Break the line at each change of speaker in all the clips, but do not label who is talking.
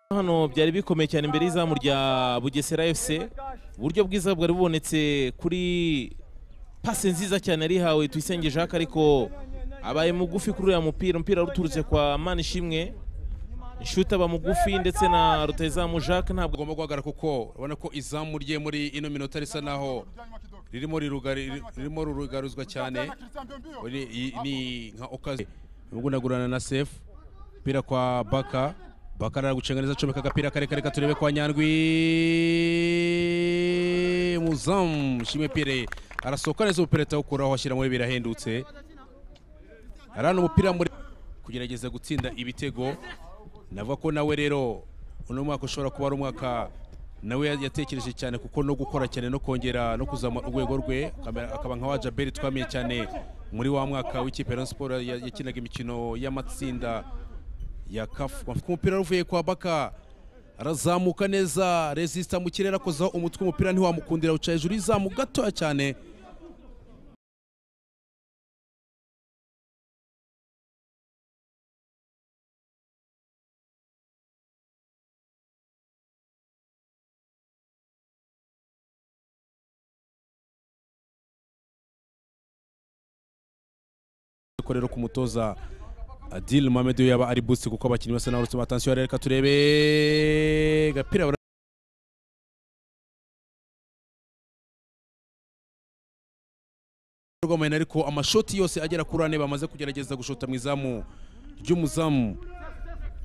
hano byari bikomeye cyane imbere y'izamu rya bugesera fc uburyo bwiza bwari bubonetse kuri pase nziza cyane yarihawe tuyisenge jacques ariko abaye mugufi kuri uriya mupira umupira uturutse kwa manishimwe inshuti aba mugufi ndetse na rutayizamu jacques ntabwo
agomba guhagarara kuko urabona ko izamu rye muri ino minota risa naho ririmo rirugari- ririmo rurugaruzwa cyane Uri- i- ni nka okazi arimo gunagurana na sefu umupira kwa baka baka aragucenga neza acomeka agapira karekare katurebe kwa nyandwi muzamu shimwe pire arasohoka neza umupira ahita awukuraho ashyira muri birahendutse arana umupira muri kugerageza gutsinda ibitego navuga ko nawe rero uno mwaka ushobora kuba ari umwaka nawe ya- yatekereje cyane kuko no gukora cyane no kongera no kuzamura urwego rwe akaba- akaba nka wa jaberi twamenye cyane muri wa mwaka w'ikipe ya Rayon Sports ya- yakinaga imikino y'amatsinda ya kafu umupira uvuye kwa baka arazamuka neza resisita mu kirere akozaho umutwe umupira ntiwamukundira uca hejuru y'izamu gatoya cyane ariko rero kumutoza Adil Mohamed iyo yaba ari boost kuko abakinnyi basa n'abarutse atansiyo reka turebe gapira bara- Rwamena ariko amashoti yose agera kuri ane bamaze kugerageza gushota mu izamu ry'umuzamu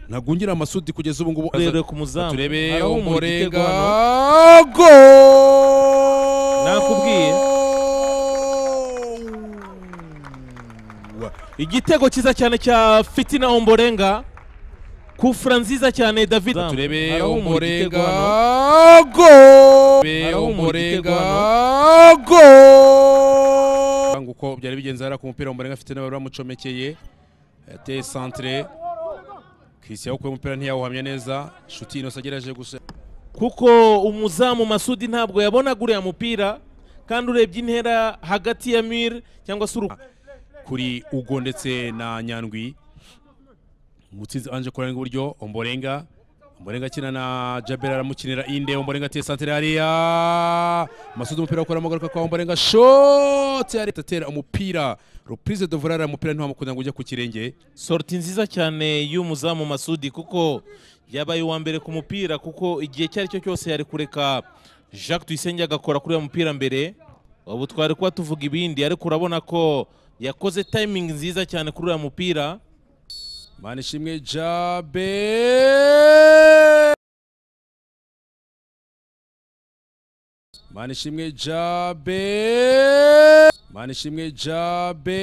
ntagungira amasudi kugeza ubu ngubu
rero ku muzamu
turebe
arahumura igitego
umurenga
hano.
go
Nakubwiye. igitego cyiza cyane cya fitina omborenga kufura nziza cyane david
turebe
Arahumura igitego
umurenga
hano.
go turebe
Arahumura igitego
umurenga go uko byari bigenze hariya ku mupira umurenga afite n'abari bamucomekeye yateye santre Christian ukuye umupira ntiyawuhamya neza shuti inosa agerageje gusa
kuko umuzamu masudi ntabwo yabonaga uriya mupira kandi urebye intera hagati ya mire cyangwa se uru
kuri Ugo ndetse na Nyandwi umutsinzi anje kuranga iburyo Omborenga Omborenga akina na Jabel aramukinira inde Omborenga ateye santere hariya Masudi umupira akuramo agaruka kwa Omborenga shot yari atera umupira Reprise de Volar umupira ntiwamukunda ngo ujye ku kirenge
sorti nziza cyane y'umuzamu masudi kuko yabaye uwa mbere ku mupira kuko igihe icyo ari cyo cyose yari kureka jacques tuyisenge agakora kuri uwo mupira mbere ubu twari kuba tuvuga ibindi ariko urabona ko yakoze tayimingi nziza cyane kuri uriya mupira
Manishimwe Jabe Manishimwe Jabe Manishimwe Jabe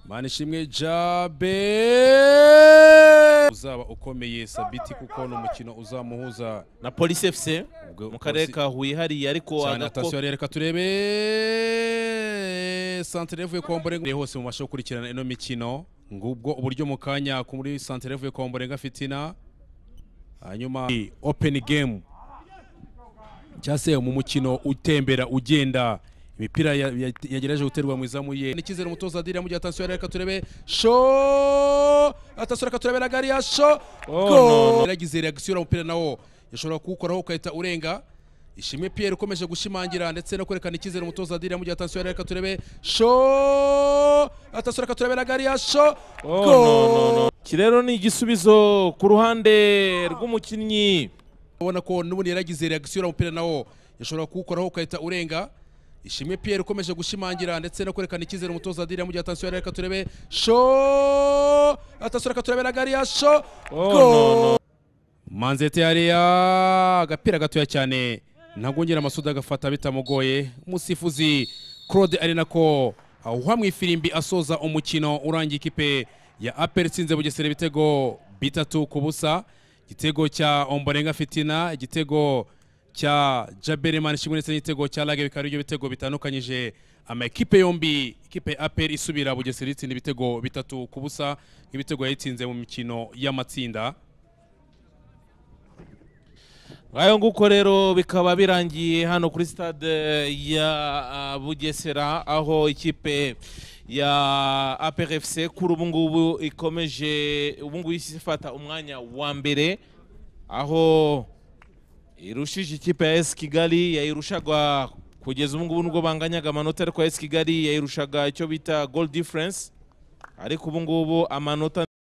Manishimwe Jabe uzaba ukomeye Sabiti kuko ni umukino uzamuhuza
na polisi efuse
ubwo-
mu karere ka huye hariya ariko
cyane
agako-
atasiyo reka turebe santere yavuye kwa Omborenga hose mu mashusho ukurikirana ino mikino ngubwo uburyo mu kanya ku muri santere yavuye kwa Omborenga Fitina hanyuma open game cyangwa se mu mukino utembera ugenda imipira ya- ya- yagerageje guterwa mu izamu ye ni icyizere umutoza adiri yamugiye atansiyo reka turebe sho atansiyo reka turebe na gari ya sho
Oh,
Go!
no, no.
yaragize reaction umupira nawo yashobora kuwukoraho ukahita urenga ishimwe Pierre ukomeje gushimangira ndetse no kwerekana icyizere umutoza adiri yamugiye atansiyo reka turebe sho atansiyo reka turebe na gari ya sho
Oh,
Go!
no, no, no. Iki rero ni igisubizo ku ruhande rw'umukinnyi
ubona ko n'ubundi yaragize reaction umupira nawo yashobora kuwukoraho ukahita urenga ishimwe Pierre ukomeje gushimangira ndetse no kwerekana icyizere umutoza adiri yamugiye atansiyo reka turebe sho atansiyo reka turebe na gari ya sho
Oh,
Go!
no, no.
manzete hariya agapira gatoya cyane ntagongera amasudi agafata bitamugoye umusifuzi claude ari nako awuha mu ifirimbi asoza umukino urangiye ikipe ya aperi itsinze bugesera ibitego bitatu ku busa igitego cya omborenga fitina igitego cya jabere manishimwe ndetse n'igitego cya lage bikaba aribyo bitego bitandukanyije amakipe yombi ikipe ya aperi isubira bugesera itsinda ibitego bitatu ku busa nk'ibitego yayitsinze mu mikino y'amatsinda
ngayo nguko rero bikaba birangiye hano kuri stade ya ah, bugesera aho ikipe ya APRFC kuri ubu ngubu ikomeje ubu ngubu ifata umwanya wa mbere aho irushije ikipe ya AS Kigali yayirushaga kugeza ubu ngubu nubwo banganyaga amanota ariko AS Kigali yayirushaga icyo bita goal difference ariko ubu ngubu amanota